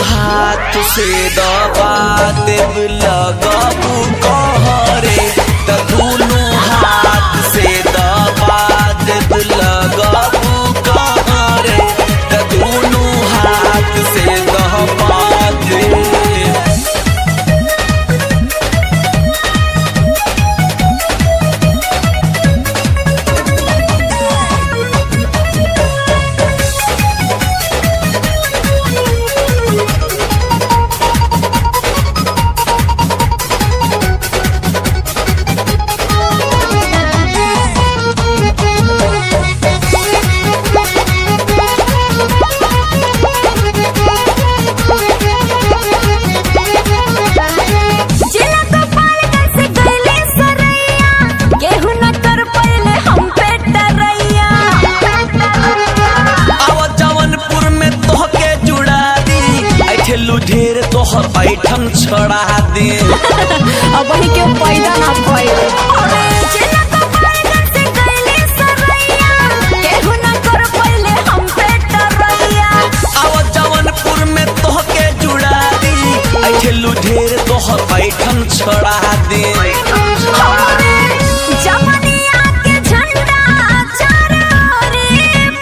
हाथ से दबा देव लगबू कहरे त दुनु हाथ से दबा देव लगबू कहरे त दुनु हाथ से दबा दे जिला गोपाल कैसे गईले सरैया केहू न कर पहिले हम पे डरैया आव जवनपुर में तोहके जुड़ा दी ऐठेलू ढेर तोहर ऐठन छड़ा दी अब वही के पैदा ना भइल अरे जिला गोपाल कैसे गईले सरैया केहू न कर पहिले हम पे डरैया आव जवनपुर में तोहके जुड़ा दी ऐठेलू ढेर तोहर ऐठन छड़ा दी हमरे जवनिया के झंडा चारोरे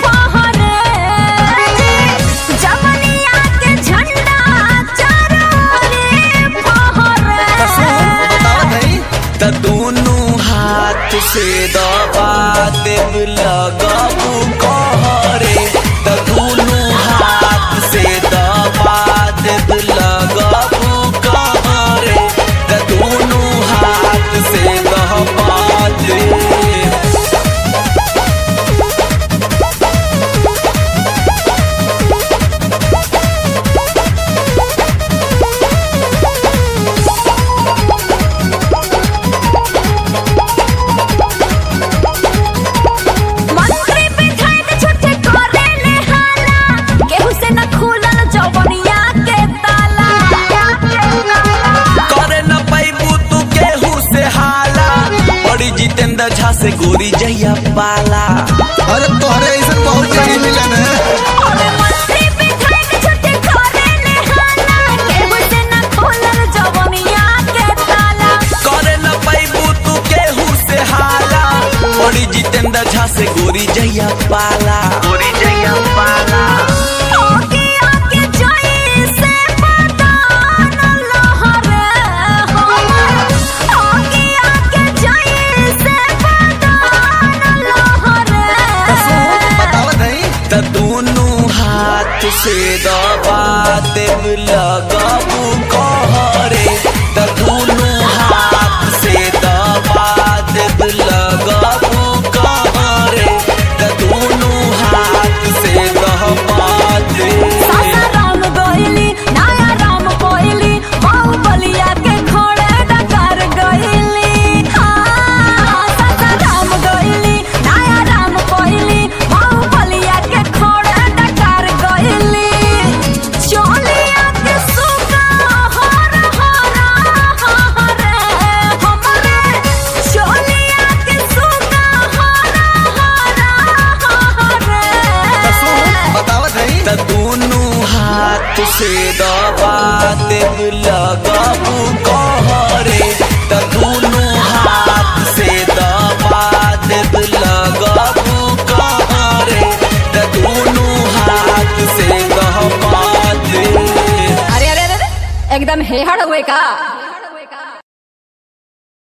फहरे जवनिया के झंडा चारोरे फहरे त दुनु हाथ से दबा देव लगबू कहरे त दुनु हाथ से दबा देव लगबू कहरे त दुनु हाथ से दबा दे मंत्री विधायक छुट्टी करे ले हाला केहू से न खुलल जवनिया के ताला करे न पैबू तू केहू से हाला बड़ी जितेंद्र झा से गोरी जहिया पाला अरे तोहरे ऐसा बहुत जगह मिलन है अरे मंत्री विधायक छुट्टी करे ले हाला केहू से न खुलल जवनिया के ताला करे न पैबू तू केहू से हाला बड़ी जितेंद्र झा से गोरी जहिया पाला गोरी जहिया पाला आगे आगे जाई से बदान लहरे हमर आगे आगे जाई से बदान लहरे बतावत है त दुनु हाथ से दबा देव लगबू कहरे त दुनु हाथ से दबा देव लगबू कहरे त दुनु हाथ से दबा दे सासाराम गइली नया राम कोइली बाहुबलिया के खोड़े डकार गइली हाँ सासाराम गइली नया राम कोइली बाहुबलिया के खोड़े डकार गइली चोलिया के सुगा हर हर हर हमरे चोलिया के सुगा हर हर हर बतावत है त दुनु हाथ से दबा देव लगबू कहरे त दुनु हाथ से दबा देव लगबू कहरे त दुनु हाथ से दबा दे अरे अरे अरे एकदम हेहड़ हुए का